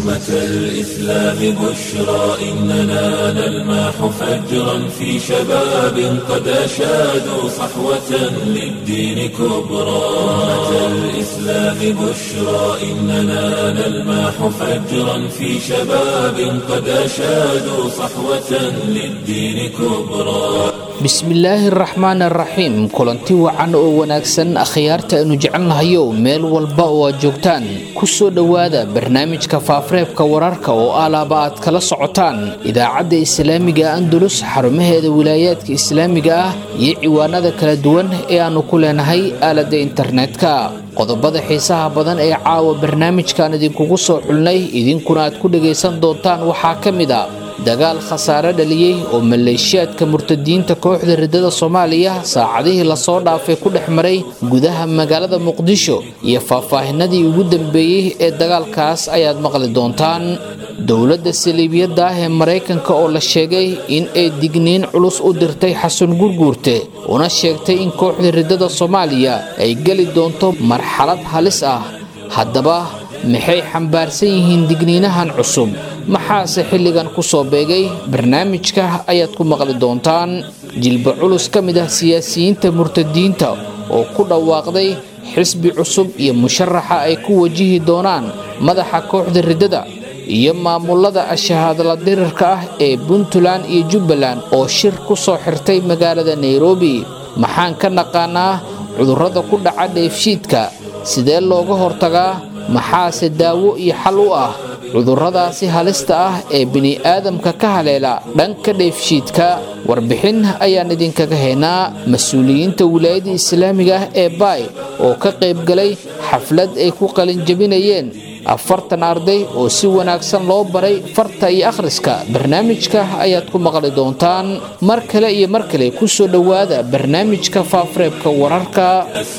أمة الإسلام بشرى إننا نلمح فجرا في شباب قد أشادوا صحوة للدين كبرى أمة الإسلام بشرى إننا نلمح فجرا في شباب قد أشادوا صحوة للدين كبرى bismillaahi araxmaan araxiim kulanti wacan oo wanaagsan akhyaarta aynu jecelnahayo meel walba oo aad joogtaan ku soo dhowaada barnaamijka faafareebka wararka oo alaaba aad kala socotaan idaacadda islaamiga andalus xarumaheeda wilaayaadka islaamiga ah iyo ciwaanada kala duwan ee aannu ku leenahay aaladda internetka qodobada xiisaha badan ee caawa barnaamijkan idinkugu soo xulnay idinkuna aad ku dhagaysan doontaan waxaa ka mid a dagaal khasaare dhaliyey oo maleeshiyaadka murtadiinta kooxda riddada soomaaliya saacadihii lasoo dhaafay ku dhex maray gudaha magaalada muqdisho iyo faahfaahinadii ugu dambeeyey ee dagaalkaas ayaad maqli doontaan dowladda saliibiyadda ah ee maraykanka oo la sheegay in ay digniin culus u dirtay xasan gurguurte una sheegtay in kooxda riddada soomaaliya ay geli doonto marxalad halis ah haddaba maxay xambaarsan yihiin digniinahan cusub maxaase xilligan ku soo beegay barnaamijka ayaad ku maqli doontaan jilba culus ka mid ah siyaasiyiinta murtadiinta oo ku dhawaaqday xisbi cusub iyo musharaxa ay ku wajihi doonaan madaxa kooxda riddada iyo maamulada ashahaadla dirirka ah ee puntland iyo jubbaland oo shir ku soo xirtay magaalada nairobi maxaan ka naqaanaa cudurrada ku dhaca dheefshiidka sidee looga hortagaa maxaase daawo iyo xal u ah cudurradaasi halista ah ee bini'aadamka ka haleela dhanka dheefshiidka warbixin ayaan idinkaga haynaa mas-uuliyiinta wilaayada islaamiga ah ee baay oo ka qaybgalay xaflad ay ku qalinjabinayeen afartan arday oo si wanaagsan loo baray farta iyo akhriska barnaamijka ayaad ku maqli doontaan mar kale iyo mar kale ku soo dhowaada barnaamijka faafareebka wararka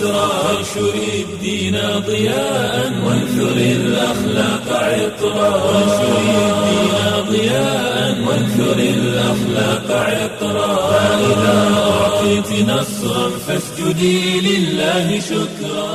وانشر الدين ضياء وانثر الأخلاق عطرا وانشر الدين ضياء وانثر الأخلاق عطرا فإذا أعطيت نصرا فاسجدي لله شكرا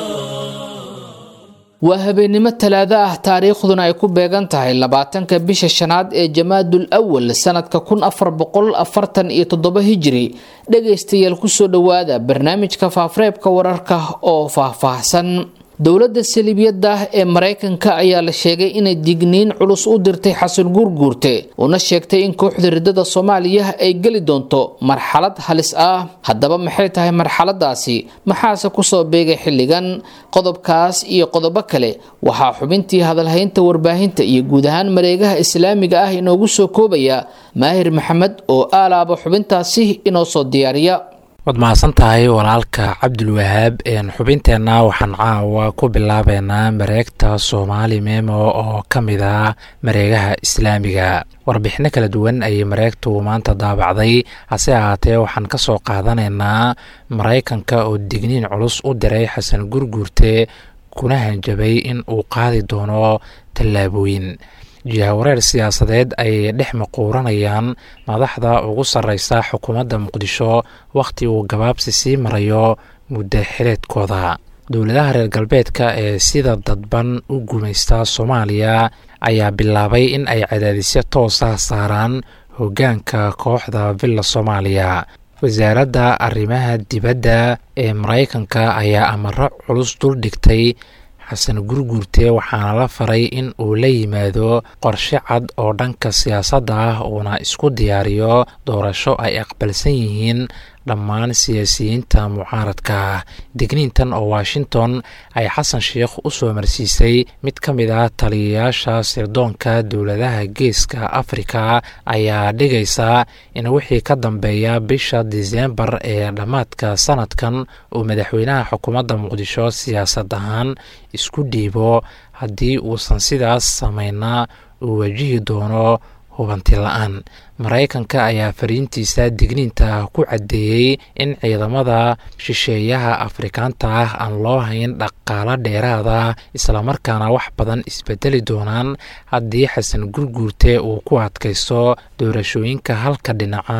waa habeennimo talaado ah taariikhduna ay ku beegan tahay labaatanka bisha shanaad ee jamaadul awal sanadka kun afar boqol afartan iyo toddoba hijiri dhagaystayaal kusoo dhowaada barnaamijka faafareebka wararka oo faahfaahsan dowladda saliibiyadda ah ee maraykanka ayaa la sheegay inay digniin culus u dirtay xasan guurguurte una sheegtay in kooxda riddada soomaaliya ay geli doonto marxalad halis ah haddaba maxay tahay marxaladaasi maxaase kusoo beegay xilligan qodobkaas iyo qodobo kale waxaa xubintii hadalhaynta warbaahinta iyo guud ahaan mareegaha islaamiga ah inoogu soo koobaya maahir maxamed oo aalaaba xubintaasi inoo soo diyaariya waad mahadsan tahay walaalka cabdulwahaab xubinteenna waxaan caawa ku bilaabeynaa mareegta soomaali memo oo ka mid ah mareegaha islaamiga warbixino kala duwan ayay mareegtu maanta daabacday hase ahaatee waxaan ka soo qaadanaynaa maraykanka oo digniin culus u diray xasan gurguurte kuna hanjabay in uu qaadi doono tallaabooyin jihawareer siyaasadeed ayay dhex maquuranayaan madaxda ugu sarreysa xukuumadda muqdisho wakhti uu gabaabsi sii marayo muddo xileedkooda dowladaha reer galbeedka ee sida dadban u gumaysta soomaaliya ayaa bilaabay in ay cadaadisyo toosa saaraan hoggaanka kooxda villa soomaaliya wasaaradda arrimaha dibadda ee maraykanka ayaa amaro culus dul dhigtay xasan gurguurte waxaana la faray in uu la yimaado qorshe cad oo dhanka siyaasadda ah uuna isku diyaariyo doorasho ay aqbalsan yihiin dhammaan siyaasiyiinta mucaaradka ah digniintan oo washington ay xasan sheikh u soo marsiisay mid ka mid ah taliyayaasha sirdoonka dowladaha geeska afrika ayaa dhigaysa in wixii ka dambeeya bisha diseembar ee dhammaadka sanadkan uu madaxweynaha xukuumadda muqdisho siyaasad ahaan isku dhiibo haddii uusan sidaas sameynaa uu wajihi doono hubanti la-aan maraykanka ayaa fariintiisa digniinta ku caddeeyey in ciidamada shisheeyaha afrikaanta ah aan loo hayn dhaqaalo dheeraada islamarkaana wax badan isbedeli doonaan haddii xasan gurguurte uu ku adkaysto doorashooyinka halka dhinaca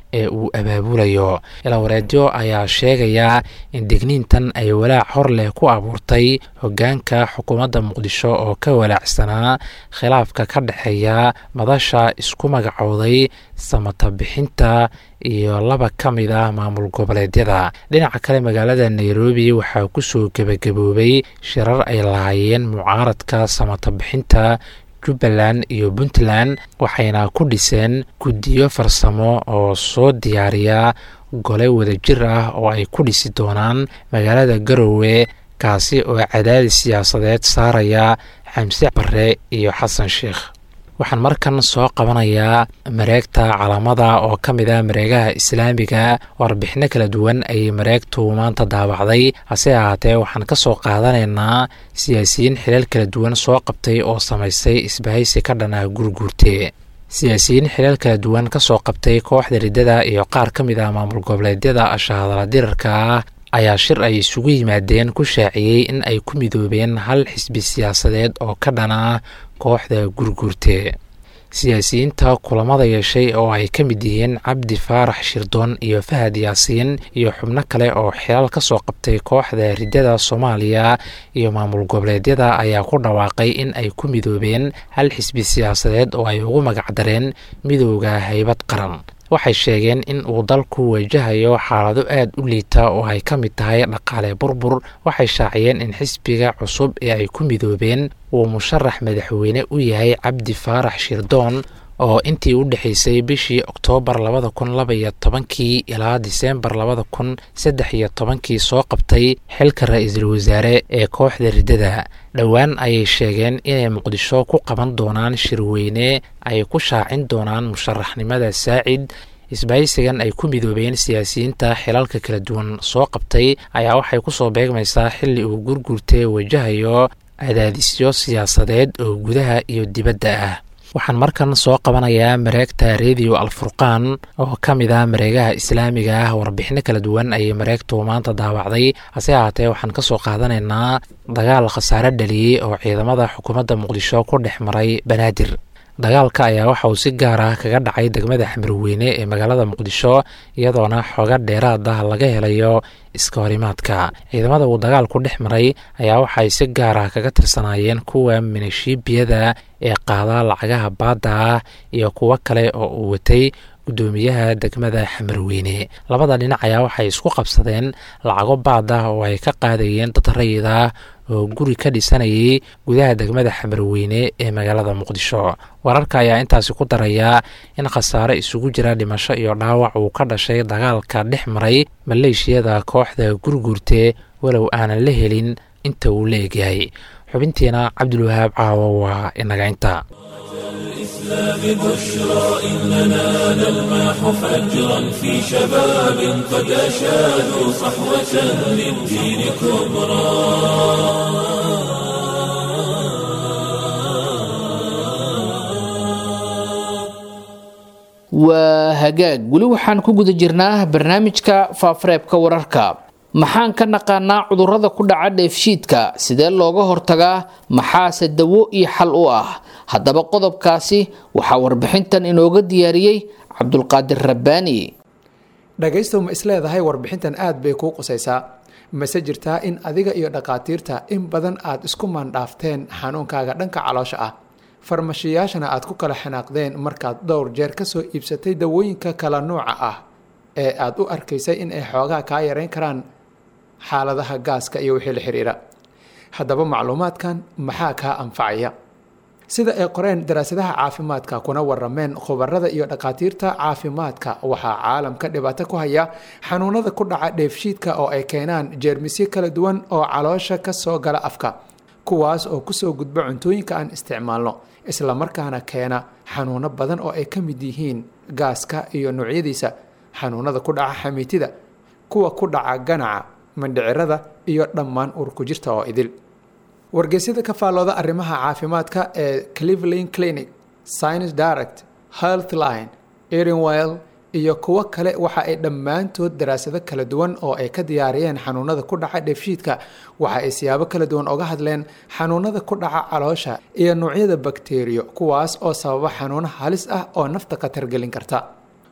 ee uu abaabulayo ilawareedyo ayaa sheegaya in digniintan ay walaac hor leh ku abuurtay hoggaanka xukuumadda muqdisho oo ka walaacsanaa khilaafka ka dhexeeya madasha isku magacowday samata bixinta iyo laba ka mid ah maamul goboleedyada dhinaca kale magaalada nairobi waxaa kusoo gebagaboobay shirar ay lahaayeen mucaaradka samata bixinta jubbaland iyo puntland waxayna ku dhiseen guddiyo farsamo oo soo diyaariya gole wadajir ah oo ay ku dhisi doonaan magaalada garowe kaasi oo cadaadis siyaasadeed saaraya xamse bare iyo xasan sheikh waxaan markan soo qabanayaa mareegta calamada oo ka mid ah mareegaha islaamiga warbixino kala duwan ayay mareegtu maanta daabacday hase ahaatee waxaan ka soo qaadanaynaa siyaasiyiin xilal kala duwan soo qabtay oo samaystay isbahaysi ka dhan ah gurguurte siyaasiyiin xilal kala duwan ka soo qabtay kooxda riddada iyo qaar ka mid ah maamul goboleedyada ashahadala dirarka ah ayaa shir ay isugu yimaadeen ku shaaciyey in ay ku midoobeen hal xisbi siyaasadeed oo ka dhan ah kooxda gurguurte siyaasiyiinta kulamada yeeshay oo ay ka mid yihiin cabdi faarax shirdoon iyo fahad yaasiin iyo xubno kale oo xilal ka soo qabtay kooxda riddada soomaaliya iyo maamul goboleedyada ayaa ku dhawaaqay in ay ku midoobeen hal xisbi siyaasadeed oo ay ugu magacdareen midooda haybad qaran waxay sheegeen in uu dalku wajahayo xaalado aad u liita oo ay ka mid tahay dhaqaale burbur waxay shaaciyeen in xisbiga cusub ee ay ku midoobeen uu musharax madaxweyne u yahay cabdi faarax shirdoon oo intii u dhexaysay bishii oktoobar labada kun laba iyo tobankii ilaa diseembar labada kun saddex iyo tobankii soo qabtay xilka ra-iisul wasaare ee kooxda riddada dhowaan ayay sheegeen inay muqdisho ku qaban doonaan shirweyne ay ku shaacin doonaan musharaxnimada saacid isbahaysigan ay ku midoobeen siyaasiyiinta xilalka kala duwan soo qabtay ayaa waxay kusoo beegmaysaa xilli uu gurgurtee wajahayo cadaadisyo siyaasadeed oo gudaha iyo dibadda ah waxaan markan soo qabanayaa mareegta rediyo alfurqaan oo ka mid ah mareegaha islaamiga ah warbixino kala duwan ayay mareegtu maanta daawacday hase ahaatee waxaan ka soo qaadanaynaa dagaal khasaare dhaliyey oo ciidamada xukuumadda muqdisho ku dhex maray banaadir dagaalka ayaa waxa uu si gaar ah kaga dhacay degmada xamarweyne ee magaalada muqdisho iyadoona xooga dheeraad ah laga helayo iska horimaadka ciidamada uu dagaalku dhex maray ayaa waxay si gaar ah kaga tirsanaayeen kuwa minishiibiyada ee qaada lacagaha baadda ah iyo kuwo kale oo uu watay guddoomiyaha degmada xamarweyne labada dhinac ayaa waxay isku qabsadeen lacago baad ah oo ay ka qaadayeen dad rayid ah oo guri ka dhisanayay gudaha degmada xamarweyne ee magaalada muqdisho wararka ayaa intaasi ku daraya in khasaare isugu jira dhimasho iyo dhaawac uu ka dhashay dagaalka dhex maray maleeshiyada kooxda gurguurte walow aanan la helin inta uu la egyahay xubintiina cabdulwahaab caawo waa inaga inta الإسلام بشرى إننا نلمح فجرا في شباب قد أشادوا صحوة للدين كبرى waa hagaag weli waxaan ku guda jirnaa barnaamijka faafareebka wararka maxaan ka naqaanaa cudurrada ku dhaca dheefshiidka sidee looga hortagaa maxaase dawo iyo xal u ah haddaba qodobkaasi waxaa warbixintan inooga diyaariyey cabdulqaadir rabbaani dhagaystow ma isleedahay warbixintan aad bay kuu qusaysaa mase jirtaa in adiga iyo dhakhaatiirta in badan aad isku maandhaafteen xanuunkaaga dhanka caloosha ah farmashiyaashana aad ku kala xanaaqdeen markaad dhowr jeer kasoo iibsatay dawooyinka kala nuuca ah ee aad u arkaysay in ay xoogaa kaa yareyn karaan xaaladaha gaaska iyo wixii la xiriira haddaba macluumaadkan maxaa kaa anfacaya sida ay qoreen daraasadaha caafimaadka kuna warameen khubarada iyo dhakhaatiirta caafimaadka waxaa caalamka dhibaato ku haya xanuunada ku dhaca dheefshiidka oo ay keenaan jeermisyo kala duwan oo caloosha kasoo gala afka kuwaas oo kusoo gudba cuntooyinka aan isticmaalno islamarkaana keena xanuuno badan oo ay ka mid yihiin gaaska iyo noocyadiisa xanuunada ku dhaca xamiitida kuwa ku dhaca ganaca mandhicirada iyo dhammaan urku jirta oo idil wargeysyada ka faallooda arrimaha caafimaadka ee cleveland clinic science direct healthline erenwell iyo kuwo kale waxa ay dhammaantood daraasado kala duwan oo ay ka diyaariyeen xanuunada ku dhaca dheefshiidka waxa ay siyaabo kala duwan oga hadleen xanuunada ku dhaca caloosha iyo noocyada bakteriyo kuwaas oo sababa xanuuno halis ah oo nafta khatar gelin karta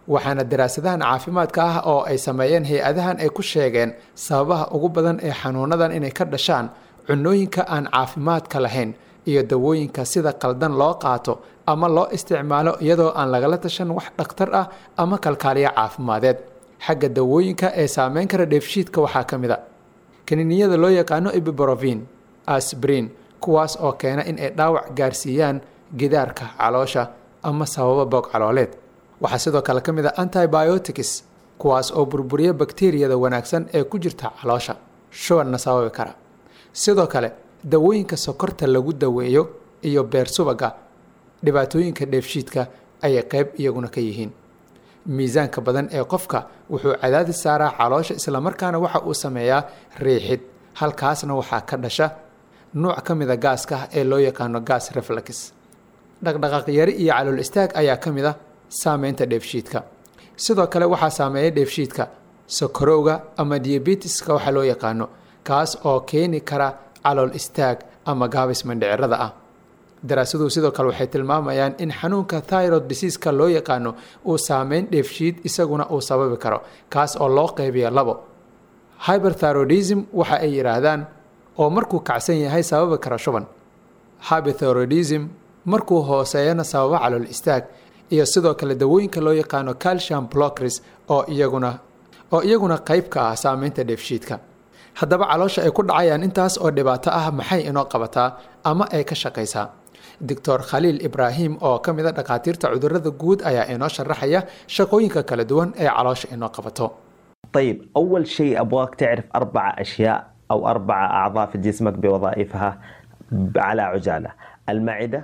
waxaana daraasadahan caafimaadka ah oo ay sameeyeen hay-adahan ay ku sheegeen sababaha ugu badan ee xanuunadan inay ka dhashaan cunooyinka aan caafimaadka lahayn iyo dawooyinka sida qaldan loo qaato ama loo isticmaalo iyadoo aan lagala tashan wax dhakhtar ah ama kalkaaliya caafimadeed xagga dawooyinka ee saameyn kara dheefshiidka waxaa ka mid a kaniiniyada loo yaqaano ibiborovin asbrin kuwaas oo keena in ay dhaawac gaarsiiyaan gidaarka caloosha ama sababa boog calooleed waxaa sidoo kale ka mid a antibiotics kuwaas oo burburiya bakteriyada wanaagsan ee ku jirta caloosha shubanna sababi kara sidoo kale dawooyinka sokorta lagu daweeyo iyo beer subaga dhibaatooyinka dheefshiidka ayay qayb iyaguna ka yihiin miisaanka badan ee qofka wuxuu cadaadis saaraa caloosha islamarkaana waxa uu sameeyaa riixid halkaasna waxaa ka dhasha nuuc ka mida gaaska ee loo yaqaano gas reflex dhaqdhaqaaq yari iyo calool istaag ayaa ka mid a saameynta dheefshiidka sidoo kale waxaa saameeya dheefshiidka sokorowga ama diabetiska waxaa loo yaqaano kaas oo keeni kara calool istaag ama gaabis mandhicirada ah daraasaduhu sidoo kale waxay tilmaamayaan in xanuunka thyrod diseaska loo yaqaano uu saameyn dheefshiid isaguna uu sababi karo kaas oo loo qeybiya labo hyberthyrodism waxa ay yidhaahdaan oo markuu kacsan yahay sababi kara shuban hyberthyrodism markuu hooseeyana sababa calool istaag iyo sidoo kale dawooyinka loo yaqaano calcium blockers oo iyaguna oo iyaguna qayb ka ah saameynta dheefshiidka haddaba caloosha ay ku dhacayaan intaas oo dhibaato ah maxay inoo qabataa ama ay ka shaqaysaa doctor khaliil ibraahim oo ka mid a dhakhaatiirta cudurada guud ayaa inoo sharaxaya shaqooyinka kala duwan ee caloosha inoo qabato طيب أول شيء أبغاك تعرف أربع أشياء أو أربع أعضاء في جسمك بوظائفها على عجالة المعدة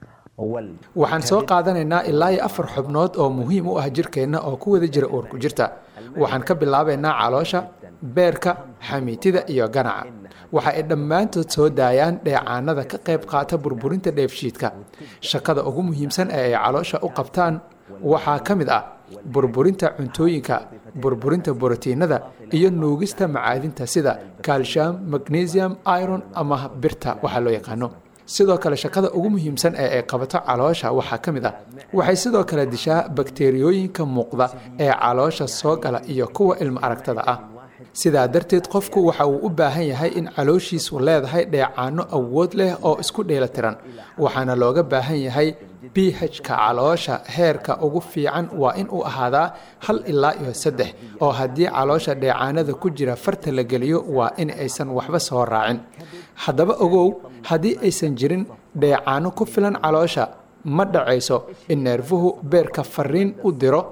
وال waxaan soo qaadanaynaa ilaa iyo afar xubnood oo muhiim u ah jirkeenna oo ku wada jira uurku jirta waxaan ka bilaabaynaa caloosha beerka xamiitida iyo ganaca waxa ay dhammaantood soo daayaan dheecaanada ka qayb qaata burburinta dheefshiidka shaqada ugu muhiimsan ee ay caloosha u qabtaan waxaa ka mid ah burburinta cuntooyinka burburinta borotiinada iyo nuugista macaadinta sida calcium magnesium iron ama birta waxaa loo yaqaano sidoo kale shaqada ugu muhiimsan ee ay qabato caloosha waxaa ka mid ah waxay sidoo kale dishaa bakteriyooyinka muuqda ee caloosha soo gala iyo kuwa ilmo aragtada ah sidaa darteed qofku waxa uu u baahan yahay in calooshiisu leedahay dheecaano awood leh oo isku dheelatiran waxaana looga baahan yahay bh-ka caloosha heerka ugu fiican waa in uu ahaadaa hal ilaa iyo saddex oo haddii caloosha dheecaanada ku jira farta la geliyo waa in aysan waxba soo raacin haddaba ogow haddii aysan jirin dheecaano ku filan caloosha ma dhacayso in neerfuhu beerka fariin u diro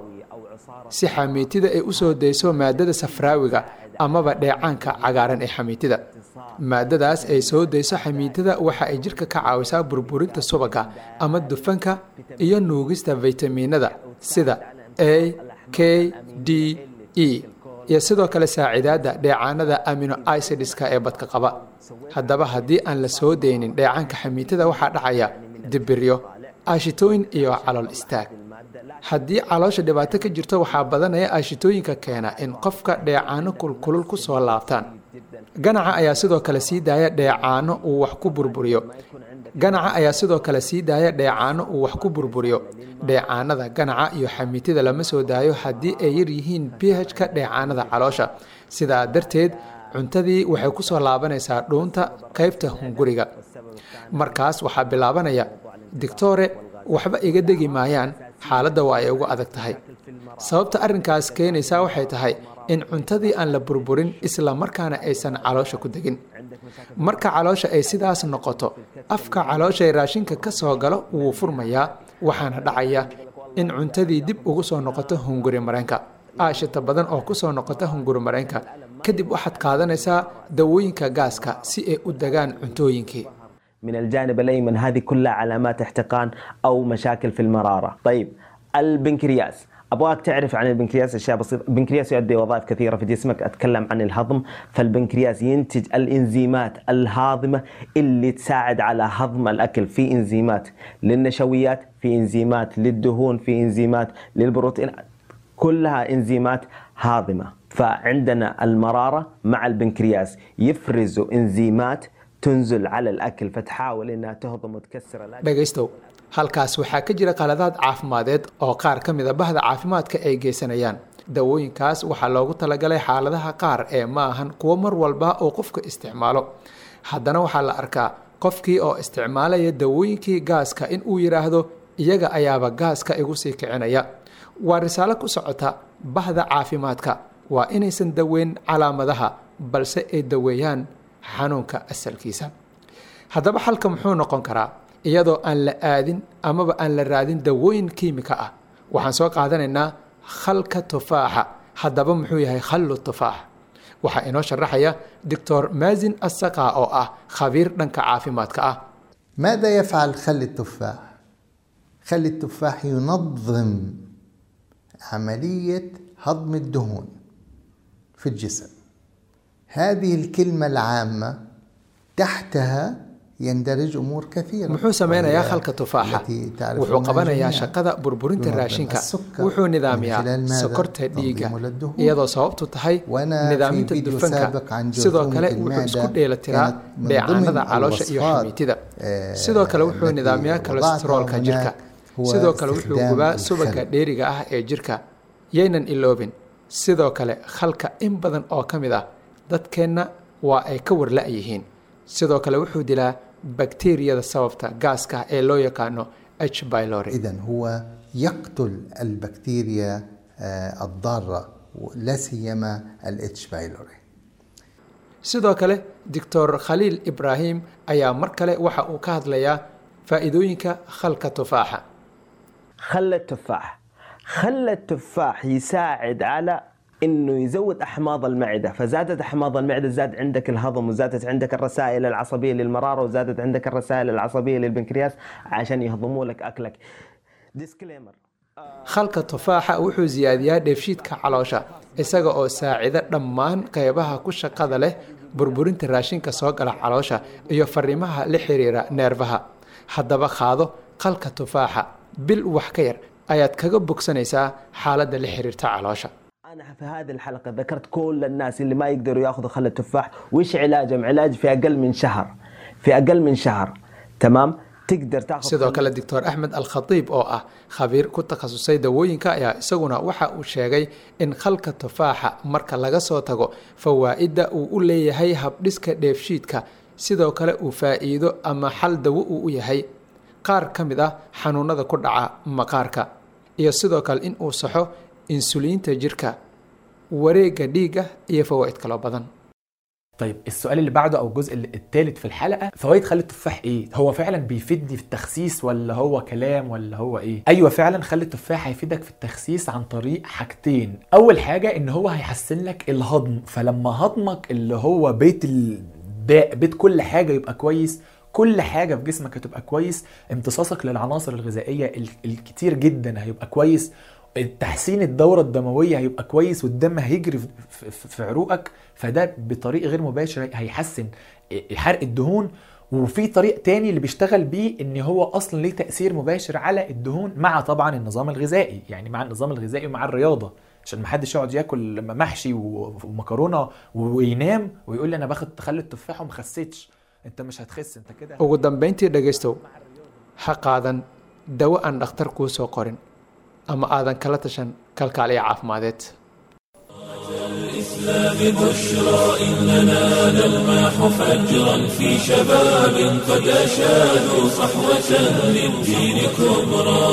si xamiitida ay u soo dayso maadada safraawiga amaba dheecaanka cagaaran ee xamiitida maadadaas ay soo dayso xamiitada waxa ay jirka ka caawisaa burburinta subaga ama dufanka iyo nuugista faytamiinada sida a k d e iyo sidoo kale saacidaadda dheecaanada amino icidska ee badka qaba haddaba haddii aan la soo daynin dheecaanka xamiitada waxaa dhacaya dibiryo aashitooyin iyo calool istaag haddii caloosha dhibaato ka jirto waxaa badanaya aashitooyinka keena in qofka dheecaano kulkulul ku soo laabtaan ganaca ayaa sidoo kale sii daaya dheecaano uu wax ku burburiyo ganaca ayaa sidoo kale sii daaya dheecaano uu wax ku burburiyo dheecaanada ganaca iyo xamiitida lama soo daayo haddii ay yar yihiin bh-ka dheecaanada caloosha sidaa darteed cuntadii waxay ku soo laabanaysaa dhuunta qaybta hunguriga markaas waxaa bilaabanaya dictore waxba iga degi maayaan xaaladda waa ay ugu adag tahay sababta arrinkaas keenaysaa waxay tahay in cuntadii aan la burburin isla markaana aysan caloosha ku degin marka caloosha ay sidaas noqoto afka calooshay raashinka ka soo galo wuu furmayaa waxaana dhacaya in cuntadii dib ugu soo noqoto hunguri mareenka aashita badan oo ku soo noqota hunguri mareenka kadib waxaad qaadanaysaa dawooyinka gaaska si ay u degaan cuntooyinkii من الجانب الأيمن هذه كلها علامات احتقان أو مشاكل في المرارة طيب البنكرياس ابغاك تعرف عن البنكرياس اشياء بسيطه، البنكرياس يؤدي وظائف كثيره في جسمك، اتكلم عن الهضم، فالبنكرياس ينتج الانزيمات الهاضمه اللي تساعد على هضم الاكل، في انزيمات للنشويات، في انزيمات للدهون، في انزيمات للبروتين، كلها انزيمات هاضمه، فعندنا المراره مع البنكرياس يفرزوا انزيمات تنزل على الاكل فتحاول انها تهضم وتكسر الاكل dhegaystow halkaas waxaa ka jira qaladaad caafimadeed oo qaar ka mid a bahda caafimaadka ay geysanayaan dawooyinkaas waxaa loogu talagalay xaaladaha qaar ee ma ahan kuwo mar walba oo qofka isticmaalo haddana waxaa la arkaa qofkii oo isticmaalaya dawooyinkii gaaska in uu yidhaahdo iyaga ayaaba gaaska igu sii kicinaya waa risaalo ku socota bahda caafimaadka waa inaysan daweyn calaamadaha balse ay daweeyaan xanuunka asalkiisa haddaba xalka muxuu noqon karaa iyadoo aan la aadin amaba aan la raadin dawooyin kiimika ah waxaan soo qaadanaynaa khalka tufaaxa haddaba muxuu yahay khallu tufaax waxaa inoo sharaxaya doctor maazin asaqa oo ah khabiir dhanka caafimaadka ah ماذا يفعل خل التفاح؟ خل التفاح ينظم عملية هضم الدهون في الجسم هذه الكلمة العامة تحتها يندرج أمور كثيرة muxuu sameynayaa وهي khalka tufaaxa التي تعرفونها wuxuu qabanayaa جميعاً. shaqada burburinta ينظم raashinka السكر wuxuu من nidaamiyaa خلال ماذا؟ sokorta dhiiga تنظيم للدهون. iyadoo sababtu tahay وأنا في nidaaminta فيديو dufanka سابق عن sidoo جرثومة kale wuxuu المعدة isku dheelatiraa كانت من ضمن dheecaanada caloosha iyo الوصفات، xamiitida آه، sidoo kale wuxuu التي nidaamiyaa وضعتها kolesteroolka هناك jirka هو sidoo kale wuxuu استخدام gubaa الخل. subagga dheeriga ah ee jirka yaynan iloobin sidoo kale khalka in badan oo ka mid ah dadkeenna waa ay ka warla-yihiin sidoo kale wuxuu dilaa bakteeriyada sababta gaaska ee loo yaqaano h bylori إذا هو يقتل البكتيريا آه، الضارة لا سيما الاتش بايلوري sidoo kale doctor khaliil ibraahim ayaa mar kale waxa uu ka hadlayaa faa'iidooyinka khalka tufaaxa خل التفاح خل التفاح يساعد على انه يزود احماض المعده فزادت احماض المعده زاد عندك الهضم وزادت عندك الرسائل العصبيه للمراره وزادت عندك الرسائل العصبيه للبنكرياس عشان يهضموا لك اكلك ديسكليمر khalka tufaaxa wuxuu siyaadiyaa dheefshiidka caloosha isaga oo saacida dhammaan qaybaha ku shaqada leh burburinta raashinka soo gala caloosha iyo fariimaha la xiriira neerfaha haddaba qaado khalka tufaaxa bil wax ka yar ayaad kaga bogsanaysaa xaaladda la xiriirta caloosha انا في هذه الحلقه ذكرت كل الناس اللي ما يقدروا ياخذوا خل التفاح وش علاجهم علاج في اقل من شهر في اقل من شهر تمام تقدر تاخذ sidoo خل- kale doctor axmed alkhatiib oo ah khabiir ku takhasusay dawooyinka ayaa isaguna waxa uu sheegay in khalka tufaaxa marka laga soo tago fawaa'idda uu u leeyahay habdhiska dheefshiidka sidoo kale uu faa'iido ama xal dawo uu u yahay qaar ka mid ah xanuunada ku dhaca maqaarka iyo sidoo kale in uu saxo insuliinta jirka wareegga dhiigga iyo fawaa'id kaloo badan طيب السؤال اللي بعده او الجزء الثالث في الحلقه فوائد خل التفاح ايه هو فعلا بيفيدني في التخسيس ولا هو كلام ولا هو ايه ايوه فعلا خل التفاح هيفيدك في التخسيس عن طريق حاجتين اول حاجه ان هو هيحسن لك الهضم فلما هضمك اللي هو بيت ال... بيت كل حاجه يبقى كويس كل حاجه في جسمك هتبقى كويس امتصاصك للعناصر الغذائيه ال- الكتير جدا هيبقى كويس تحسين الدورة الدموية هيبقى كويس والدم هيجري في- في في عروقك فده بطريق غير مباشر هيحسن حرق الدهون وفي طريق تاني اللي بيشتغل بيه ان هو اصلا ليه تأثير مباشر على الدهون مع طبعا النظام الغذائي يعني مع النظام الغذائي ومع الرياضة عشان ما حدش يقعد ياكل محشي و- ومكرونه وينام ويقول لي انا باخد تخلي التفاح وما خسيتش انت مش هتخس انت كده ugu dambayntii dhegaystow ha qaadan dawo aan dhakhtar kuu soo qorin ama aadan kala tashan kalkaaliya caafimadeed الإسلام بشرى إننا نلمح فجرا في شباب قد أشادوا صحوة للدين كبرى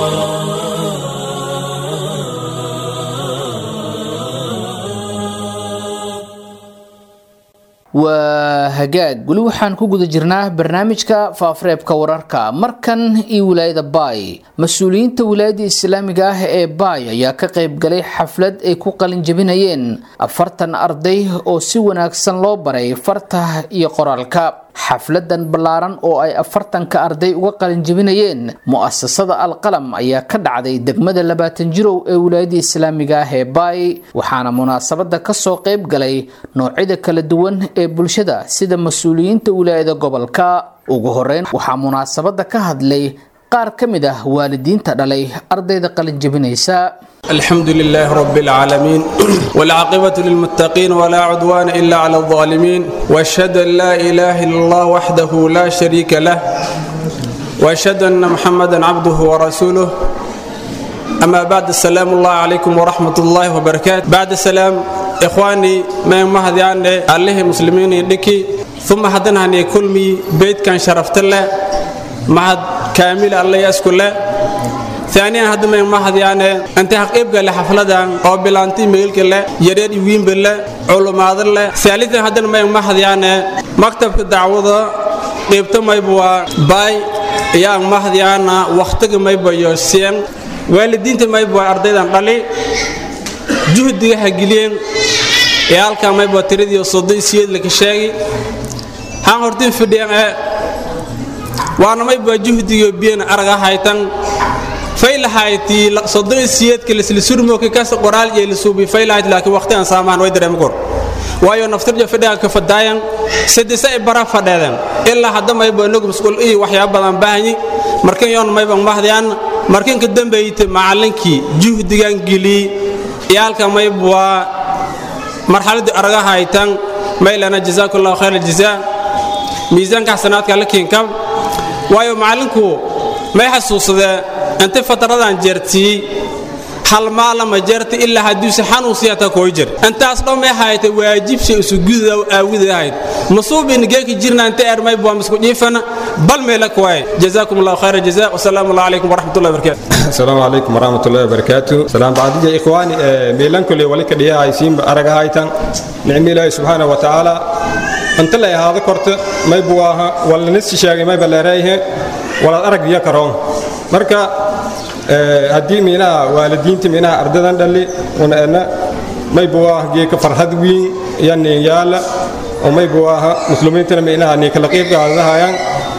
waa hagaag weli waxaan ku guda jirnaa barnaamijka faafareebka wararka markan iyo wilaayada baay mas-uuliyiinta wilaayada islaamiga ah ee baay ayaa ka qayb galay xaflad ay ku qalin jebinayeen afartan arday oo si wanaagsan loo baray farta iyo qoraalka xafladan ballaaran oo ay afartanka arday uga qalin jebinayeen mu'asasada alqalam ayaa ka dhacday degmada labaatan jirow ee wilaayada islaamiga ah ee baay waxaana munaasabada kasoo qayb galay noocyada kala duwan ee bulshada sida mas-uuliyiinta wilaayada gobolka ugu horeyn waxaa munaasabada ka hadlay qaar ka mid ah waalidiinta dhalay ardayda qalin jebinaysa الحمد لله رب العالمين والعاقبة للمتقين ولا عدوان إلا على الظالمين وأشهد أن لا إله إلا الله وحده لا شريك له وأشهد أن محمدا عبده ورسوله أما بعد السلام الله عليكم ورحمة الله وبركاته بعد السلام إخواني ما مهدي عني عليه مسلمين لكي ثم حدنا هني كل مي بيت كان شرفت الله معهد كامل الله يسكن له ثانيا هذا ما مهدي يعني أنت حقيب قال حفلة أو بلانتي ميل كله يريد يوين بالله علماء الله ثالثا هذا ما مهدي يعني مكتب الدعوة قيبت ما يبوا باي يا مهدي أنا وقتك ما يبوا يسين waalidiinta mayba ardaydan dhali juhdiga hagiliyeen ee halkaa mayba tiradii soddon siyeed laka sheegi haan hortin fidhiyeen ee waana mayba juhdiga biyen araga haytan faylahayti soddon siyeedka lislisurmoki kas qoraal iyo lisuubi faylahayt laakiin waqti aan saamaan way dareemi kor waayo naftirja fadhiga ka fadaayan sadisa ay bara fadheedeen ilaa hadda mayba inagu masquul iyo waxyaaba badan baahanyi markan yoon mayba mahdiyaan markan ka dambeeyte macallinkii juhdigan geliyey iyaalka mayb waa marxaladii araga haytan maylana jazaakallahu khayr aljazaa miisaanka xasanaadka la kiinkab waayo macallinku may xasuusadee inta fataradan jeertiyey hal maalama jeerta ilaa hadduuse xanuunsiyata kooy jir intaas dhan may hayta waajibsha isu gududa aawida ahayd masuubin geeki jirna inta ermay bua misku jiifana bal meela kuwaay jazaakum allahu khayra jazaa wasalaamu allah calaykum waraxmatullahi wabarakatu السلام عليكم ورحمة الله وبركاته سلام بعد يا إخواني ميلان كل ولك ديا عايزين أرجع هايتان نعم الله سبحانه وتعالى أنت لا هذا كرت ما يبواها ولا نسي شيء ما يبلا رايه ولا أرجع ديا كرام مركا هدي مينا والدين تمينا أردنا دلي ونأنا ما يبواه جيك فرحد وين يعني يالا وما يبواها مسلمين تنمينا نيك لقيب هذا هايان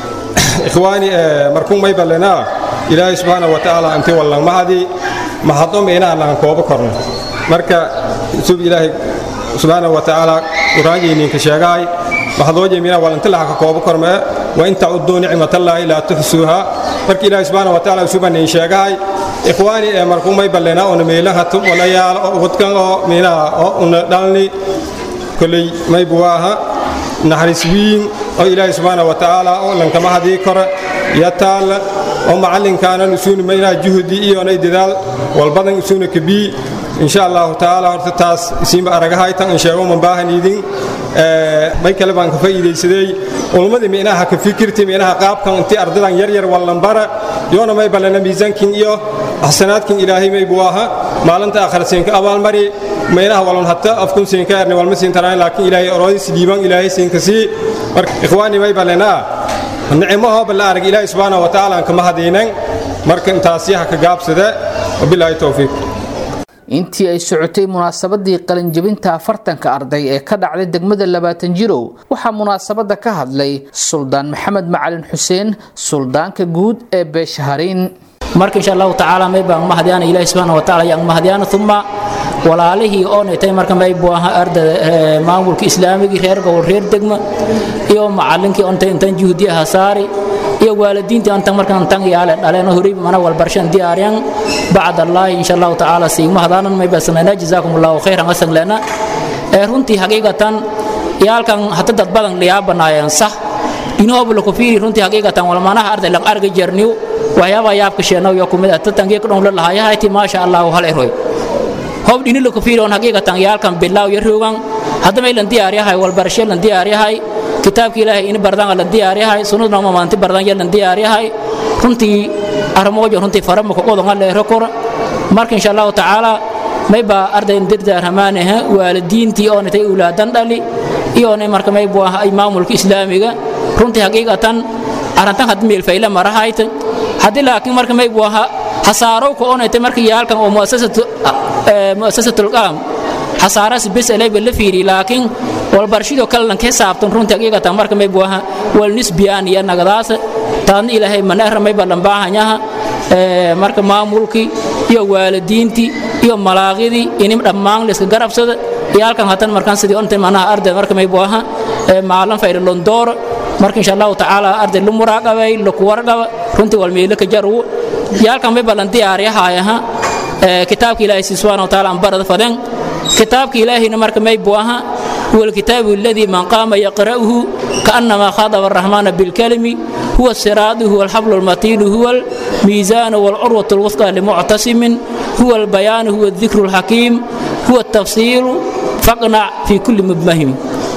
إخواني مركون ما يبلنا ilaahay subxaana wa tacaala intii wallan mahadii mahadom inaan aan koobo korno marka sub ilaahay subxaana wa tacaala quraanjayninka sheegahay mahadoojeymina walanti laha ka koobo kormee wa in tacuduu nicmatallaahi laa tuxsuuha marka ilaahay subxaana wa tacaala subanin sheegahay ikhwaani ee markuu may ballena ona meelaha tub walayaal oo wadkan oo minaha oo una dhalni koley may buwaaha naxariis wiin oo ilaahay subxaana wa tacaala oo lankama hadii kore iyo taalla oo macallinkaanan isuuni maynaa juhdi iyonay dadaal walbadan isuuna kabii insha allahu tacaala horta taas isiinba aragahaytan in sheego man baahan idin may kale baan ka faa'iidaysaday ulmadii minaha ka fikirti minaha qaabkan intii ardadan yar yar wallanbara yoona may ballana miisaankin iyo axsanaadkin ilaahay may buu aha maalinta aakhira siinka abaalmari maynaha walon hatta afkun siinka erni walma siintaraan laakiin ilaahay oroodis dhiiban ilaahay siinka sii marka ikhwaani may ballanaa nicmaho balla arag ilaahay subxaanahu wa tacaala aan kama hadaynan marka intaasyaha ka gaabsada wabilaahi towfiiq intii ay socotay munaasabadii qalinjabinta afartanka arday ee ka dhacday degmada labaatan jirow waxaa munaasabada ka hadlay suldaan maxamed macalin xuseen suldaanka guud ee beeshahariin marka insha allahu tacaala may baan mahadiyana ilaahi subxaana wa tacaala yaan mahadiyana uma walaalihii oo netay marka may buu ahaa ardada maamulka islaamigii reer gobol reer degma iyo macallinkii ontay intan juhdiyaha saari iyo waalidiintii antan markan tan yaale dhaleen horay mana walbarshan diyaaryan bacd allahi insha allahu tacaala siigma hadaanan may basanayna jazaakum allahu khayran asan lena ee runtii haqiiqatan yaalkan hata dad badan liyaabanaayeen sax inoobu ku fiiri runtii haqiiqatan walmanaha arday lang arga jerniw waxyaabaa yaabka sheenow yo kumid ah tatangiye kudhon la lahayahayti maasha allahu hal eroy hob dhini la ku fiiri on haqiiqatan yaalkan bilaaw yaroogan hadda may lan diyaaryahay walbarashe lan diyaaryahay kitaabka ilaahay ini bardan lan diyaaryahay sunnadna ma maanti bardan ya lan diyaaryahay runtii armoojo runtii farama ku qodon la ero kor marka insha allahu tacaala may ba arday dirdaar hamaanaha waalidiintii oo natay ulaadan dhali iyo ne marka may buu ahay maamulka islaamiga runtii haqiiqatan arantan had meel fayla marahayta hadii laakiin marka may buu ahaa hasaaro ku onaytay marka yaalkan oo muasasatu muasasatul qaam hasaaras bis elay la fiiri laakiin walbarshido kale lan ka saabtan runtii haqiiqatan marka may buu ahaa wal nisbiyaan iyo nagadaas taadna ilaahay maneera may balan baahanyaha marka maamulkii iyo waalidiintii iyo malaaqidii inim dhammaan la iska garabsada yaalkan hatan markaan sidii ontay manaha arday marka may buu ahaa maalan fayda londooro marka insha allahu tacaala arday lu muraaqabay laku warqaba runtii walmeelo ka jaru yaalkan may balan diyaaryahayaha kitaabka ilaahay si subhanahu wa ta'ala barada fadan kitaabka ilaahayna marka may buu ahaa والكتاب الذي من قام يقرأه كأنما خاطب الرحمن بالكلم huwa siraadu huwa alxablu almatiinu huwa almiisaanu waalcurwatu alwusqa limuctasimin huwa albayaanu huwa aldikru alxakiim huwa altafsiiru faqnac fii kulli mubmahim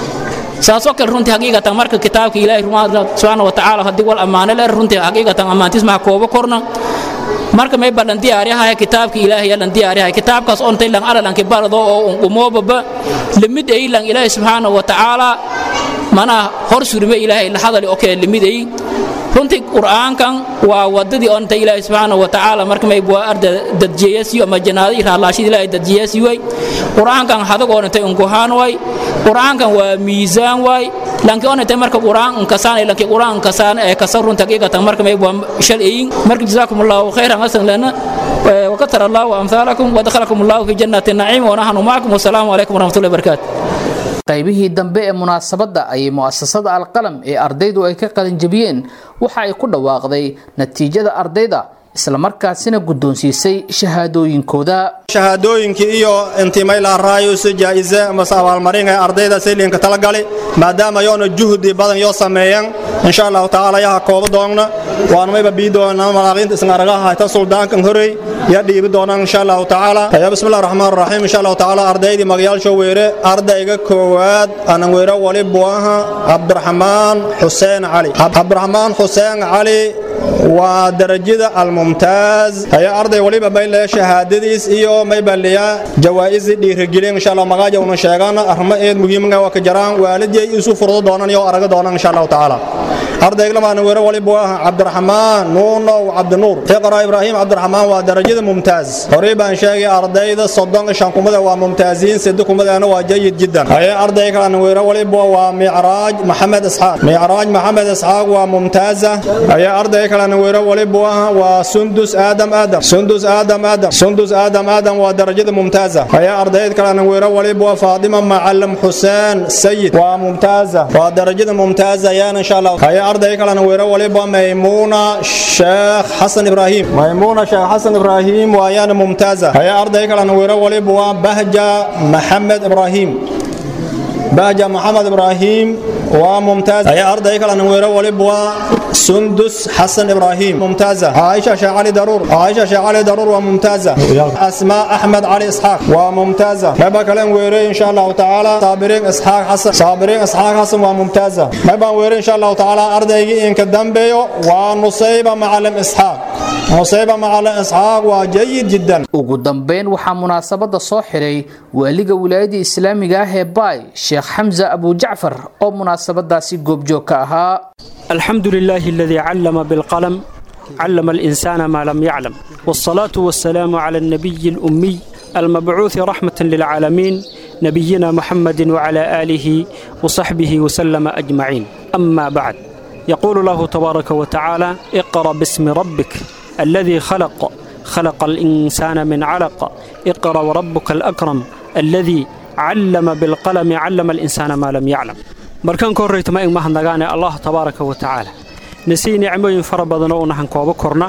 saasoo kale runtii xaqiiqatan marka kitaabka ilaahay subxaana wa tacaala haddii wal ammaano leer runtii xaqiiqatan ammaantiis maha koobo korna marka may balan diyaaryahay kitaabka ilaahay lan diyaaryahay kitaabkaas ontay lan alalanki barado oo unqumoobaba limid ay lan ilaahay subxaana wa tacaala manaa hor surime ilaahay la hadali okee limid ay runtii qur'aankan waa wadadii onta ilaahay subxaana wa tacaala marka may bua arda dadjiyasiyo ama janaado iyo raalaashida ilaahay dadjiyasi way qur'aankan hadag onatay unkuhaan way qur'aankan waa miisaan way lanki onatay marka qur'aan unkasaan lanki qur'aan unkasaan ee kasa runta haqiiqatan marka may bua shal eyin marka jazaakum allahu khayran hasan lana وكثر الله أمثالكم ودخلكم الله في جنة النعيم ونحن معكم والسلام عليكم ورحمة الله وبركاته qaybihii dambe ee munaasabadda ayay mu'asasada alqalam ee ardaydu ay ka qalinjabiyeen waxa ay ku dhawaaqday natiijada ardayda islamarkaasina guddoonsiisay shahaadooyinkooda shahaadooyinkii iyo intimayla raayusu jaa'ize mase abaalmarin ee ardayda sayliinka talagali maadaama yoona juhdi badan yoo sameeyeen insha allahu tacaala yaha kooba doonna waana mayba bii doona malaaqiinta isna aragaha hayta suldaankan horey ya dhiibi doonaan insha allahu tacaala ya bismillahi raxmaan raxiim insha allahu tacaala ardaydii magayaasho weere ardayga koowaad anan weere wali buaha cabdiraxmaan xuseen cali cabdiraxmaan xuseen cali waa darajada almumtaaz haya arday waliba mayle shahaadadiis iyo maybaliya jawaa'isi dhiirigelin insha allah magaaja una sheegana arrimo eed muhiimga waa ka jaraan waalidiyay isu furdo doonan iyo araga doonan insha allahu tacaala ardayglamana weere waliba waa cabdiraxmaan nuunow cabdinuur iqra ibraahim cabdiraxmaan waa darajada mumtaaz horey baan sheegay ardayda soddon shan kumada waa mumtaaziin sedi kumadana waa jayid jiddan haya arday kalena weere waliba waa micraaj maxamed isxaaq micraaj maxamed isxaaq waa mumtaaza haya arday kalena weere waliba waa sundus aadam aadam sundus aadam aadam sundus aadam aadam waa darajada mumtaaza haya ardayd kalena weere waliba waa faadima macalim xuseen sayid waa mumtaaza waa darajada mumtaaza yaana insha allah haya arday kalena weere waliba maymuuna sheekh xasan ibraahim maymuuna sheekh xasan ibraahim waa yaana mumtaaza haya arday kalena weere waliba waa bahja maxamed ibraahim bahja maxamed ibraahim waa mumtaaz haya arday kalena weere waliba waa سندس حسن إبراهيم ممتازة عائشة شيخ علي ضرور عائشة شيخ علي ضرور وممتازة أسماء أحمد علي إسحاق وممتازة ما يبقى كلام ويري إن شاء الله تعالى صابرين إسحاق حسن صابرين إسحاق حسن وممتازة ما يبقى ويري إن شاء الله تعالى أرضي إن كدام بيو ونصيبة معلم إسحاق نصيبة معلم إسحاق وجيد جدا ugu dambeyn waxaa munaasabada soo xiray waaliga wilaayada islaamiga ah ee baay sheekh xamse abujacfar oo munaasabadaasi goobjoog ka ahaa الحمد لله الذي علم بالقلم علم الإنسان ما لم يعلم والصلاة والسلام على النبي الأمي المبعوث رحمة للعالمين نبينا محمد وعلى آله وصحبه وسلم أجمعين أما بعد يقول الله تبارك وتعالى اقرأ باسم ربك الذي خلق خلق الإنسان من علق اقرأ وربك الأكرم الذي علم بالقلم علم الإنسان ما لم يعلم markaan ka horrayta ma ig mahadnagaane allah tabaaraka wa tacaala nasii nicmooyin fara badan oo nahan kooba korna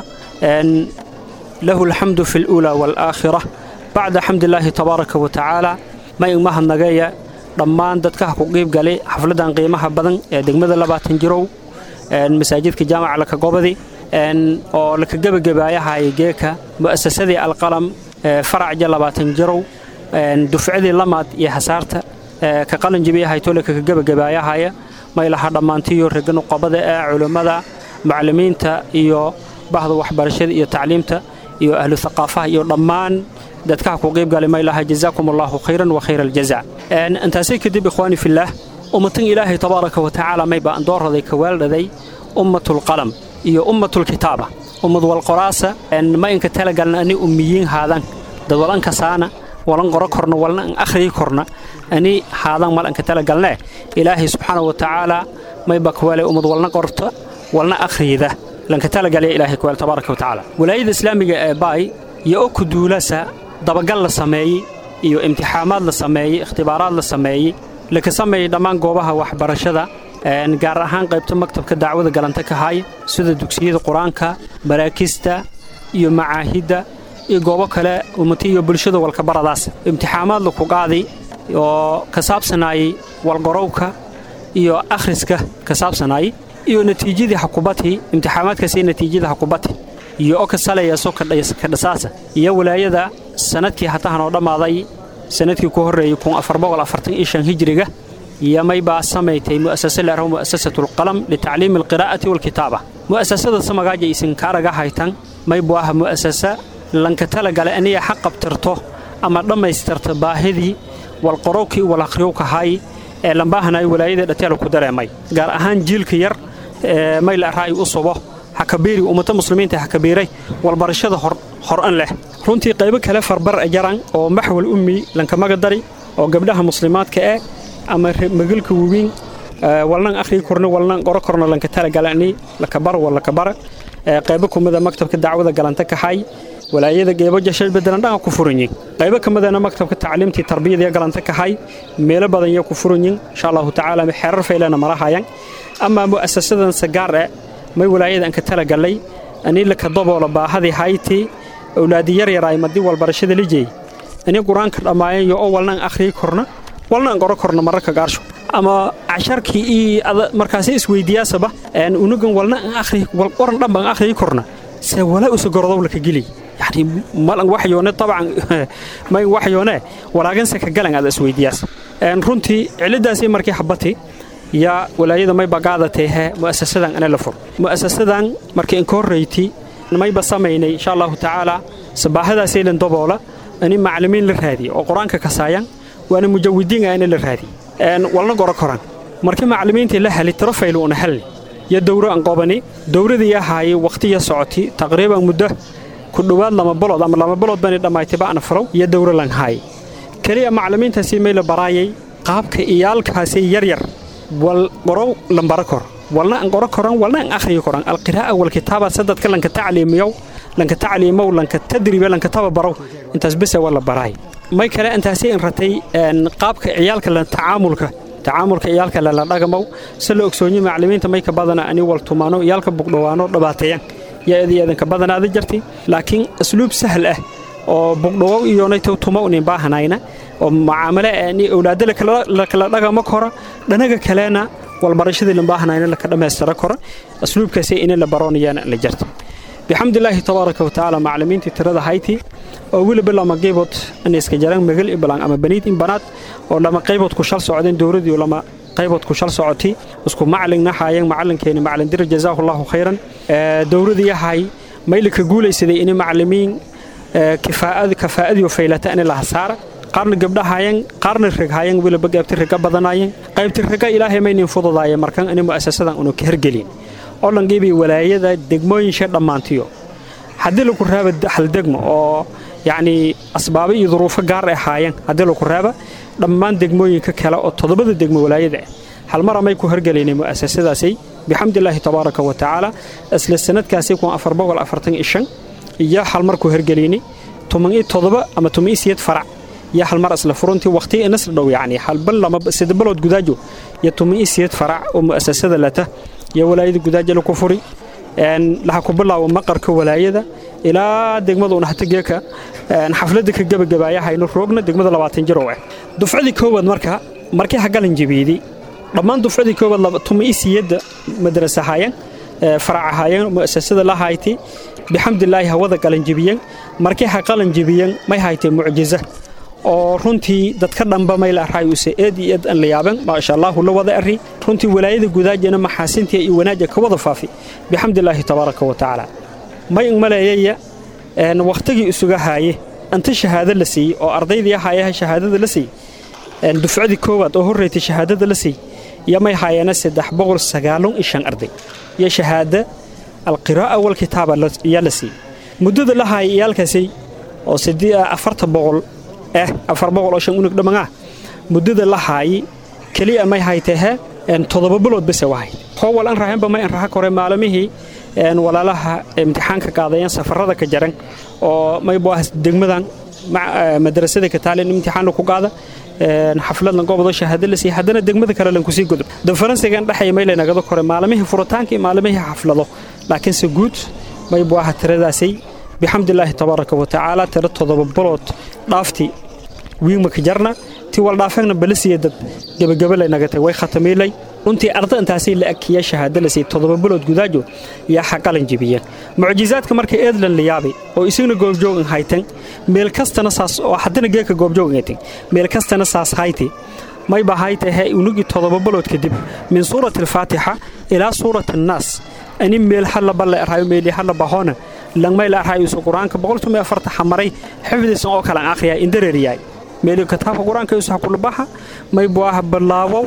lahu alxamdu fi luulaa waalaakhira bacda xamdilaahi tabaaraka wa tacaala ma ig mahadnagaya dhammaan dadkaha ku qiib galay xafladan qiimaha badan ee degmada labaatan jirow masaajidka jaamaca lakagobadi oo laka gebagabaayahaya geeka mu'asasadii alqalam faracja labaatan jirow dufcadii lamaad iyo hasaarta ka qalanjibiyahaytole kaka gebagabaayahaya maylaha dhammaantiyo regan qobada ee culummada macallimiinta iyo bahda waxbarashada iyo tacliimta iyo ahlu thaqaafaha iyo dhammaan dadkaha ku qiib galay maylaha jazaakum allahu khayran wa khayra aljaza intaasay kadib ikhwaani fillaah ummatan ilaahay tabaaraka wa tacaala mayba aan doorraday ka weeldhaday ummatulqalam iyo ummatulkitaaba ummad walqoraasa ma inka talagalna ani ummiyiin haadan dad walankasaana walan qoro korna walna an akhriyi korna ani haadan mal anka talagalnee ilaahay subxaana wa tacaala mayba kuwaalay ummad walna qorta walna akhriyida lanka talagalaya ilaahay kuwaal tabaaraka wa tacaala walaayada islaamiga ee baay iyo o kuduulasa dabagal la sameeyey iyo imtixaamaad la sameeyey ikhtibaaraad la sameeyey laka sameeyey dhammaan goobaha waxbarashada gaar ahaan qaybta maktabka dacwada galanta ka haya sida dugsiyada qur-aanka maraakista iyo macaahidda iyo goobo kale ummati iyo bulshada walkabaradaas imtixaamaad laku qaaday oo ka saabsanaayey walqorowka iyo akhriska ka saabsanaayey iyo natiijadii xakubati imtixaamaadkaasi natiijada xakubati iyo oo ka salayaso ka dhasaasa iyo walaayada sanadkii hatahan oo dhammaaday sanadkii ku horreeyey hijriga iyo maybaa samaysay mu'asase leeraho mu'asasatulqalam litacliimi alqiraa'ati waalkitaaba mu'asasada samagaaja isinka araga haytan maybu aha mu'asasa lanka talagale aniga xaq qabtirto ama dhammaystirta baahidii walqorowkii walaqriyowkahay ee lambaahanaay walaayada dhateela ku dareemay gaar ahaan jiilka yar ee mayla ra'yi u subo hakabiiri ummata muslimiinta hakabiiray walbarashada hor-an leh runtii qaybo kale farbar jaran oo maxwal ummi lankamaga dari oo gabdhaha muslimaadka eh ama magalka wawiin walnan akhrii korna walnan qoro korna lanka talagalani lakabara walakabara qaybo kumida maktabka dacwada galanta kaxay walaayada geebo jashay bedelan dhanka ku furanyin qaybo kamidana maktabka tacliimtii tarbiyada galanta kaxay meelo badan iyo ku furanyin insha allahu tacaala xeerar faylana marahayan ama mu'asasadan sagaar eh may walaayada anka talagalay ani laka daboola baahadii hayti awlaadi yaryar ay madi walbarashada lijey ani qur-aanka dhammaayeen iyo oo walnan akhrii korna walnan qoro korna mararka gaarsho ama casharkii iyo markaasi isweydiyaasaba unugan walna akhri wal qoran dhan baan akhrii korna se wala usa gorodow laka geli yani malan waxyoone dabcan may waxyoone walaaganse ka galan ada isweydiyaas runtii ciladaasi markii xabati yaa walaayada mayba gaadateehe mu'asasadan ana la fur mu'asasadan markii inka horreyti mayba samaynay insha allahu tacaala sabaahadaasaylan daboola ani maclimiin la raadiye oo qur-aanka kasaayan waana mujawidiin ana la raadiye walna goro koran markii maclimiintii la heli tiro faylu una helni iyo dowro aan qobani dowradii ahaayey wakhtiya socoti taqriiban muddo ku dhowaad lama balood ama lama balood bani dhammaytayba ana furow iyo dowro lan haay keliya maclimiintaasi may la baraayay qaabka iyaalkaasi yaryar wal qorow lambara kor walna aan qoro koran walna aan akhriyi koran alqiraa'a walkitaaba sadadka lanka tacliimiyow lanka tacliimow lanka tadribe lanka tababarow intaas bese waa la baraay may kale intaasi in ratay qaabka ciyaalka la tacaamulka tacaamulka iyaalka lala dhagamow si la ogsoonyo maclimiinta may ka badana ani wal tumaano iyaalka bugdhowaano dhibaateeyan yaa edi eedanka badanaada jarti laakiin asluub sahal ah oo bugdhowow iyonaytow tuma unin baahanayna oo macaamale ani owlaado lakala dhagamo kora dhanaga kalena walbarashadii lambaahanayna laka dhammaystira kora asluubkaasi ina la baroonayaan la jarta bixamdilaahi tabaaraka watacaala maclimiintii tirada hayti oo weliba lama qaybood in iska jaraan magal iblan ama baniid in banaad oo lama qaybood ku shal socdeen dowladii lama qaybood ku shal socoti isku macalin haayeen macalinkeeni macalin dir jazaahullahu khayran dowladii yahay maylika guulaysaday in macalimiin kifaa'ad kafaa'adiyo faylata in la hasaara qaarna gabdha haayeen qaarna rag haayeen weliba qaybti raga badanaayeen qaybti raga ilaahay maynin fududaayeen markan in mu'asasadan unu ka hergelin oo dhangiibii walaayada degmooyinsha dhammaantiyo haddii lagu raaba hal degmo oo yacni asbaabo iyo duruufo gaar ay ahaayeen haddii lagu raaba dhammaan degmooyinka kale oo toddobada degmo walaayada ah hal mar amay ku hergelaynay mu'asasadaasi bixamdilaahi tabaaraka wa tacaala isla sanadkaasi kun afar boqol afartan iyo shan iyo hal mar ku hergelaynay toban iyo toddoba ama toban iyo siyeed farac iyo hal mar isla furuntii waqti nasr dhow yacni halbal lama sida balood gudaajo iyo toban iyo siyeed farac oo mu'asasada lata iyo walaayada gudaajo laku furi laha ku bilaabo maqarka walaayada ilaa degmada unaxtageeka xafladda ka gebagabaayahayno roogna degmada labaatan jir oo ah dufcadii koowaad marka markii hagalan jabiiday dhammaan dufcadii koowaad tuma isiyadda madrasa ahaayeen farac ahaayeen mu'asasada la hayti bixamdilaahi hawada qalan jebiyeen markii ha qalan jebiyeen may haytee mucjiza oo runtii dadka dhanba may la array use eed iyo eed aan la yaaban maasha allahu la wada arri runtii walaayada gudaajana maxaasintii iyo wanaaja ka wada faafi bixamdilaahi tabaaraka wa tacaala may maleeyaya wakhtigii isuga haaye inta shahaado la siiyey oo ardaydii ahaayaha shahaadada la siiyey dufcadii koowaad oo horreeytay shahaadada la siiyey iyo may haayeena saddex boqol sagaalon iyo shan arday iyo shahaada alqiraa'a walkitaaba yaa la siiyey muddada la haaya iyaalkaasi oo afarta boqol eh afar boqol oo shan unug dhammaan ah muddada la haayi keliya may haytahe toddoba bilood bese wahay howal an rahanba may an raha kore maalamihii walaalaha imtixaanka qaadayeen safarada ka jaran oo may buahas degmadan madrasada ka taalin imtixaan ku qaada xafladlan goobado shahaado la siiya haddana degmada kale lan kusii gudub danfaransigan dhexaya may laynagada kore maalamihii furitaanka iyo maalamihii xaflado laakiinse guud may buaha tiradaasay bixamdilaahi tabaaraka wa tacaala tiro toddoba bilood dhaafti wiigmaka jarna ti wal dhaafagna balasiya dad gebagaba laynaga tag way khatamiilay runtii arda intaasay la agkiya shahaado la siiyey toddoba bilood gudaajo yaa xaqalan jebiyeen mucjizaadka marka eedlan la yaabay oo isagna goobjoogan haytan meel kastana saas oo haddana geeka goobjoogan haytan meel kastana saas hayti mayba haytahe unugii toddoba bilood kadib min suurati alfaatixa ilaa suurati annaas ani meel hadlaba la erhayo meeli hadlaba hoona langmay la erhayo isu qur-aanka boqolkiiba afarta xamaray xifdisan oo kale aan akhriyaa indareeriyaay meeli kitaabka qur-aanka isu hakulabaxa may buaha bilaabow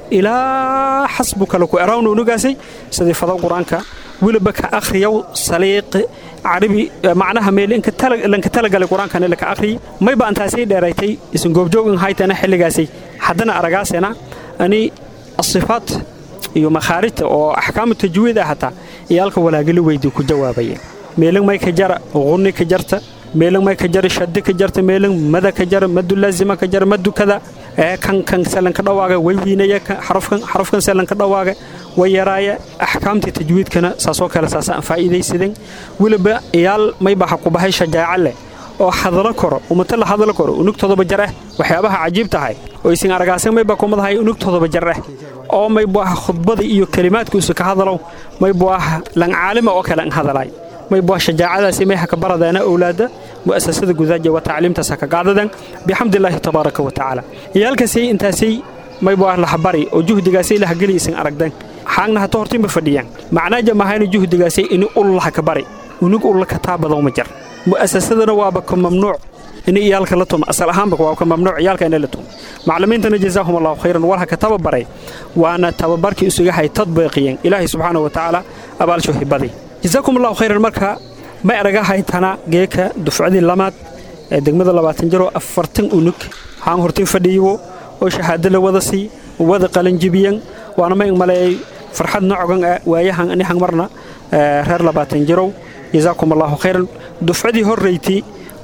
ilaa xasbuka laku erawna unugaasay sidii fado qur-aanka weliba ka akhriyow saliiqi carabi macnaha meel lanka talagalay qur-aankana laka akhriyi mayba antaasay dheeraytay isan goobjoogin haytana xilligaasay haddana aragaasena ani asifaat iyo makhaarijta oo axkaamu tajwiid ah hataa iyo halka walaagala weydii ku jawaabaya meelan may ka jara qunni ka jarta meelan may ka jara shaddi ka jarta meelan mada ka jara madu laazima ka jara madu kada ee kan kan selanka dhawaaga way wiinaya xarafkan xarafkan selanka dhawaaga way yaraaya axkaamtii tajwiidkana saasoo kale saasa aan faa'iidaysadeen weliba iyaal mayba ha ku bahay shajaaca leh oo hadalo koro umata la hadalo koro unug todoba jar ah waxyaabaha cajiib tahay oo isin aragaasan mayba kumadahay unug todoba jar ah oo maybu ah khudbada iyo kelimaadkiisu ka hadalow maybu ah lan caalima oo kale an hadalay maybu ah shajaacadaasi may haka baradeena owlaada mu'asasada gudaaja waa tacliimtaas haka qaadadan bixamdillaahi tabaaraka wa tacaala iyaalkaasay intaasay maybu ah lahabari oo juhdigaasay lahageli isin aragdan xaagna hata hortiinba fadhiyaan macnaaja mahayna juhdigaasay ini ullaha ka bari unug ulla ka taabadaw ma jar mu'asasadana waaba ka mamnuuc in iyaalka la tumo asal ahaanba waa ka mamnuuc iyaalka inay la tumo macallimiintana jazaahum allahu khayran walha ka tababaray waana tababarkii isuga hay tadbiiqiyeen ilaahay subxaanahu wa tacaala abaalshu hibadii jazaakum allahu khayran marka may araga haytana geeka dufcadii lamaad ee degmada labaatan jiroo afartan unug haan hortiin fadhiyiwo oo shahaado la wada sii wada qalanjibiyan waana may maleeyay farxad nocogan ah waayahan anihan marna reer labaatan jirow jazaakum allahu khayran dufcadii horrayti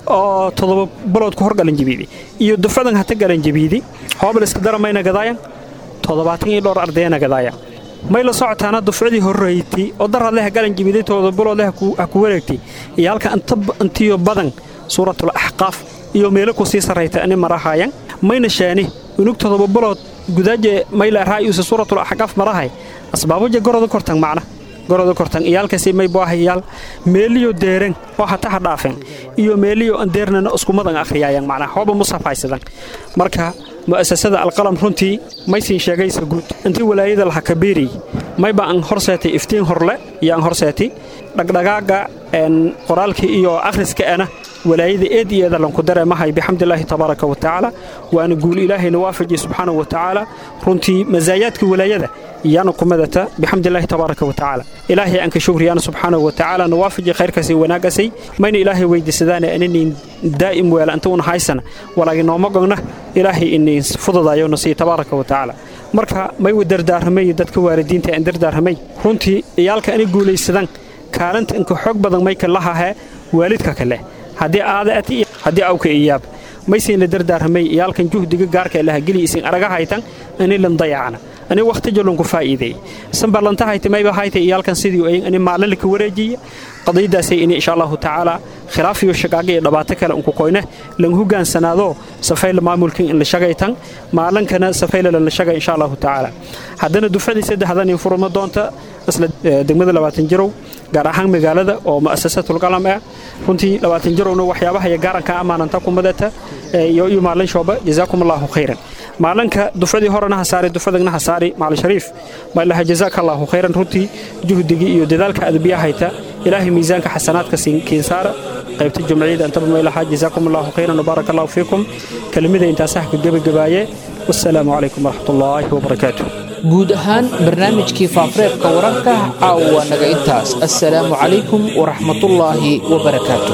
oo todoba bilood ku hor galanjabiidi iyo dufcadan hata galanjabiidi hoobal iska daramayna gadaayan toddobaatan iyo dhowr ardayana gadaaya may la socotaana dufcadii horrayti oo dar hadleh galanjabiiday todoba bilood leh ha ku wareegtay iyo halka intiyo badan suuratul axqaaf iyo meelo ku sii sarrayta ani marahaayan mayna shaani unug todoba bilood gudaaje mayla raayusa suuratul axqaaf marahay asbaaboja goroda kortan macna goroda kortan iyaalkaasi may buu ahayaal meeliyo deeren oo hata ha dhaafeen iyo meeliyo aan deernana iskumadan akhriyayaan macnaa hooba musaf haysadan marka mu'asasada alqalam runtii maysiin sheegaysa guud intii walaayada laha kabiiri mayba aan horseetay iftiin horle iyo aan horseetay dhagdhagaaga qoraalkii iyo akhriska ana walaayada eed iyo eeda lanku dareemahay bixamdillaahi tabaaraka wa tacaala waana guul ilaahayna waafajiye subxaanahu wa tacaala runtii masaayaadka walaayada iyaana ku madata bixamdillaahi tabaaraka wa tacaala ilaahay aan ka shukriyaana subxaanahu wa tacaala na waafaji khayrkaasi wanaaggasay mayna ilaahay weydiisadaane aninin daa'im weela inta una haysana walaagi nooma gogna ilaahay inin fududayona sii tabaaraka wa tacaala marka may u dardaaramay dadka waalidiinta aan dardaaramay runtii iyaalka anay guulaysadan kaalinta inka xoog badan may ka lahahee waalidka kale haddii aada ati haddii awka iyaab maysiin la dardaaramay iyaalkan juhdiga gaarka laha geli isin araga haytan ani lan dayacana ani waqti jolonku faa'iideey sanbarlanta hayta mayba hayta iyaalkan sidii ay ani maalin ka wareejiya qadiyadaasay ini insha allahu tacaala khilaaf iyo shaqaaga iyo dhibaato kale unku koyne lan hogaansanaado safayla maamulkan in la shagaytan maalinkana safayla lan la shagay insha allahu tacaala haddana dufcadii saddexdan in furma doonta isla degmada labaatan jirow gaar ahaan magaalada oo mu'asasatul qalam ah runtii labaatan jirowna waxyaabaha iyo gaaranka amaananta ku madata iyo iyo maalin shooba jazaakum allahu khayran maalinka dufcadii horena ha saari dufcadagna ha saari maalin shariif maalaha jazaaka allahu khayran runtii juhdigii iyo dadaalka adabiya hayta ilaahay miisaanka xasanaadka kiin saara qaybta jumciyada intaba maylaha jazaakum allahu khayran wabaaraka allahu fiikum kelimada intaasaha ka gebagabaaye wassalaamu calaykum waraxmat ullaahi wabarakaatuh guud ahaan barnaamijkii faafureebka wararka caawa naga intaas assalaamu calaykum waraxmatullaahi wabarakaatu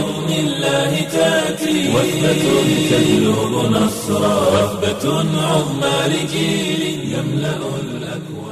وثبة تجلب نصرا وثبة عظمى لجيل يملأ الأكوان